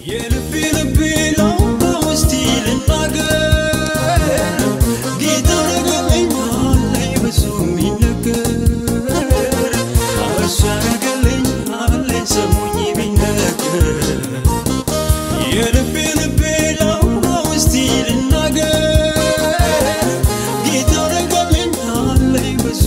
የልቤ ልቤ ላውራ ውስቲ ልናገር ጌታ ረገለኛለኝ ብዙ የሚነገር እሱ ያረገለኝ አለኝ ሰሙኝ ቢነገር የልቤ ልቤ ላውራ ውስቲ ልናገር ጌታ ረገለኛለኝ ብዙ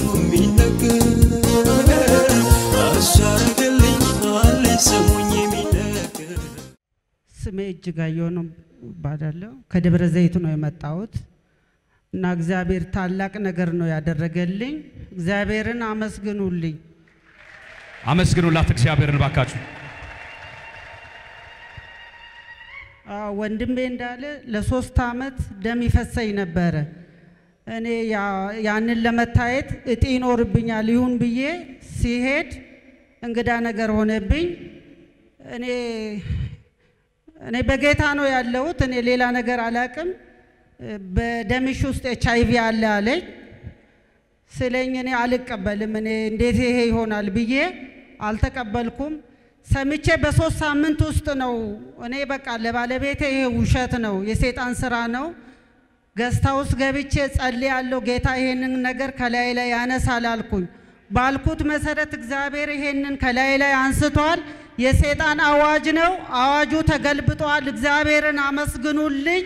የሚነገር እሱ ያረገለኝ አለኝ ሰሙኝ ቢነገር ስሜ እጅጋየሁ ነው እባላለሁ። ከደብረ ዘይት ነው የመጣሁት እና እግዚአብሔር ታላቅ ነገር ነው ያደረገልኝ። እግዚአብሔርን አመስግኑልኝ። አመስግኑላት እግዚአብሔርን ባካችሁ። አዎ፣ ወንድሜ እንዳለ ለሶስት አመት ደም ይፈሰኝ ነበረ። እኔ ያ- ያንን ለመታየት እጢ ይኖርብኛል ይሁን ብዬ ሲሄድ እንግዳ ነገር ሆነብኝ። እኔ እኔ በጌታ ነው ያለሁት። እኔ ሌላ ነገር አላቅም። በደምሽ ውስጥ ኤች አይቪ አለ አለኝ። ስለኝ እኔ አልቀበልም። እኔ እንዴት ይሄ ይሆናል ብዬ አልተቀበልኩም። ሰምቼ በሶስት ሳምንት ውስጥ ነው እኔ በቃ ለባለቤቴ ይሄ ውሸት ነው፣ የሰይጣን ስራ ነው። ገዝታ ውስጥ ገብቼ ጸልያለሁ። ጌታ ይሄንን ነገር ከላይ ላይ ያነሳል አልኩኝ። ባልኩት መሰረት እግዚአብሔር ይሄንን ከላይ ላይ አንስቷል። የሰይጣን አዋጅ ነው። አዋጁ ተገልብጧል። እግዚአብሔርን አመስግኑልኝ።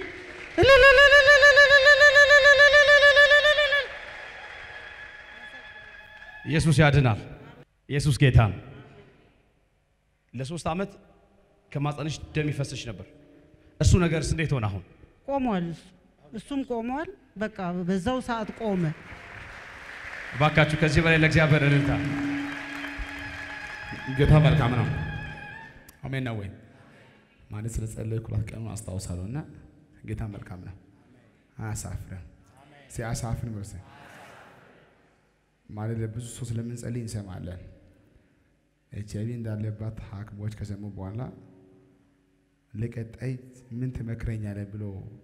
ኢየሱስ ያድናል። ኢየሱስ ጌታ ነው። ለሶስት ዓመት ከማጸንሽ ደም ይፈስሽ ነበር። እሱ ነገርስ እንዴት ሆነ? አሁን ቆሟል። እሱም ቆሟል። በቃ በዛው ሰዓት ቆመ። እባካችሁ ከዚህ በላይ ለእግዚአብሔር እልልታ። ጌታ መልካም ነው። አሜን ነው ወይ? ማለት ስለ ጸለይኩላት ቀኑን አስታውሳለሁ እና ጌታ መልካም ነው፣ አያሳፍርም። ሲያሳፍር በርስ ማለት ለብዙ ሰው ስለምንጸልይ እንሰማለን። ኤች አይቪ እንዳለባት ሐኪሞች ከሰሙ በኋላ ለቀጣይ ምን ትመክረኛለህ ብሎ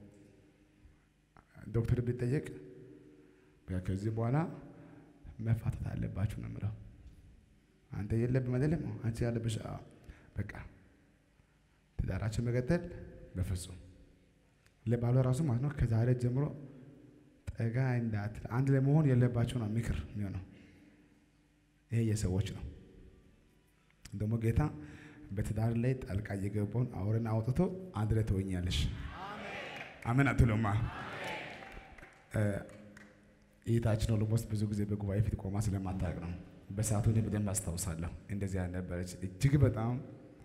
ዶክተር ቢጠየቅ በቃ ከዚህ በኋላ መፋታት አለባችሁ ነው የምለው። አንተ የለብም አይደለም፣ አንቺ ያለብሽ አዎ። በቃ ትዳራችን መቀጠል በፍጹም ለባሏ ራሱ ማለት ነው። ከዛሬ ጀምሮ ጠጋ እንዳትል አንድ ላይ መሆን የለባቸው ነው ምክር የሚሆነው። ይሄ የሰዎች ነው። ደግሞ ጌታ በትዳር ላይ ጣልቃ እየገባውን አውረን አውጥቶ አንድ ላይ ትሆኛለሽ። አሜን አትሉማ? እህታችን ኦሎሞስት ብዙ ጊዜ በጉባኤ ፊት ቆማ ስለማታውቅ ነው። በሰዓቱ እኔ በደንብ አስታውሳለሁ። እንደዚያ ነበረች እጅግ በጣም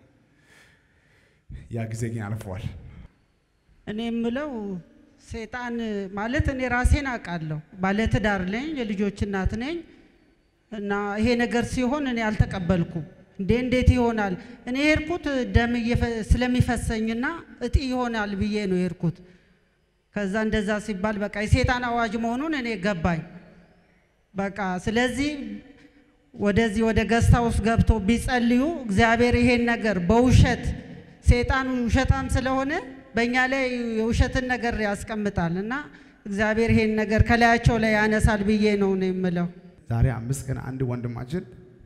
ያ ጊዜ ግን አልፈዋል። እኔ የምለው ሰይጣን ማለት እኔ ራሴን አውቃለሁ። ባለትዳር ነኝ፣ የልጆች እናት ነኝ እና ይሄ ነገር ሲሆን እኔ አልተቀበልኩም። እንዴ እንዴት ይሆናል? እኔ የሄድኩት ደም እየፈ- ስለሚፈሰኝና እጢ ይሆናል ብዬ ነው የሄድኩት። ከዛ እንደዛ ሲባል በቃ የሰይጣን አዋጅ መሆኑን እኔ ገባኝ። በቃ ስለዚህ ወደዚህ ወደ ገስታ ውስጥ ገብቶ ቢጸልዩ እግዚአብሔር ይሄን ነገር በውሸት ሰይጣን ውሸታም ስለሆነ በእኛ ላይ የውሸትን ነገር ያስቀምጣል እና እግዚአብሔር ይሄን ነገር ከላያቸው ላይ ያነሳል ብዬ ነው ነው የምለው። ዛሬ አምስት ቀን አንድ ወንድማችን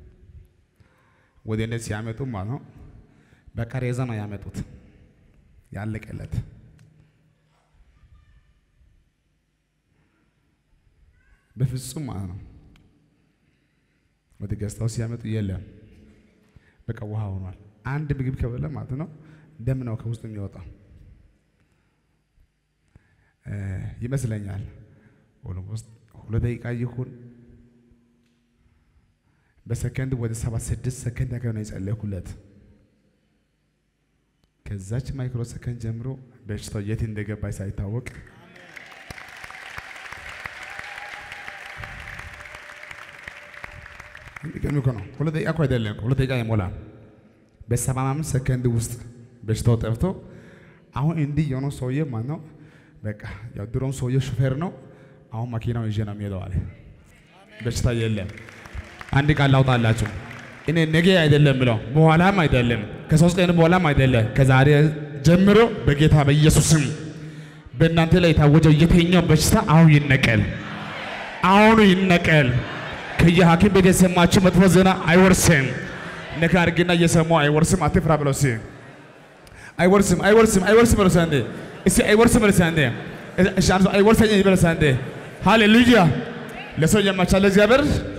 ወደ እኔ ሲያመጡ ማለት ነው በቃሬዛ ነው ያመጡት ያለቀለት በፍጹም ማለት ነው። ወደ ገዝታው ሲያመጡ የለም በቃ ውሃ ሆኗል። አንድ ምግብ ከበለ ማለት ነው ደም ነው ከውስጥ የሚወጣው እ ይመስለኛል። ኦልሞስት ሁለት ደቂቃ ይሁን በሰከንድ ወደ ሰባት ስድስት ሰከንድ ያክል ነው የጸለይኩለት። ከዛች ማይክሮ ሰከንድ ጀምሮ በሽታው የት እንደገባ ሳይታወቅ የሚገርም እኮ ነው። ሁለት ደቂቃ እኮ አይደለም፣ ሁለት ደቂቃ አይሞላም። በሰባ አምስት ሰከንድ ውስጥ በሽታው ጠፍቶ አሁን እንዲህ የሆነው ሰውዬ ማን ነው? በቃ ያው ድሮም ሰውዬ ሹፌር ነው። አሁን መኪናው ይዤ ነው የሚሄደው አለ። በሽታ የለም። አንድ ቃል ላውጣላችሁ። እኔ ነገ አይደለም ብለው በኋላም አይደለም ከሶስት ቀን በኋላም አይደለም ከዛሬ ጀምሮ በጌታ በኢየሱስም በእናንተ ላይ የታወጀው የትኛው በሽታ አሁን ይነቀል፣ አሁኑ ይነቀል። ከየሐኪም ቤት የሰማችሁ መጥፎ ዜና አይወርስም። ነካ አድርግና እየሰማው አይወርስም። አትፍራ ብለው ሲ አይወርስም አይወርስም አይወርስም በለው አንዴ። እስቲ አይወርስም በለው አንዴ። እሺ አንተ አይወርሰኝም በለው አንዴ። ሃሌሉያ ለሰው የማይቻል እግዚአብሔር